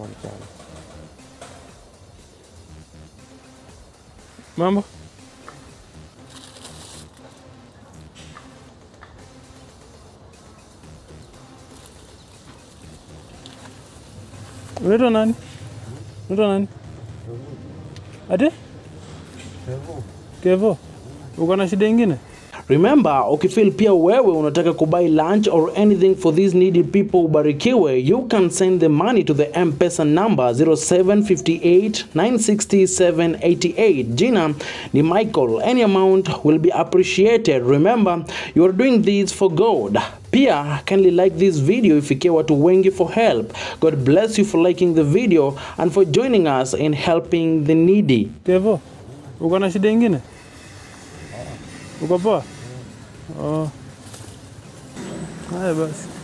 mambo mchana. Mambo? Unaitwa nani? Unaitwa nani? Ati? Kevo. Uko na shida ingine? Remember, ukifeel pia wewe unataka kubuy lunch or anything for these needy people ubarikiwe, you can send the money to the M-Pesa number 0758 96788. Jina ni Michael. Any amount will be appreciated. Remember, you are doing this for God. Pia kindly like this video ifikie watu wengi for help. God bless you for liking the video and for joining us in helping the needy. Kevo. Uko na shida ingine? Uko poa? Oh. Haya basi.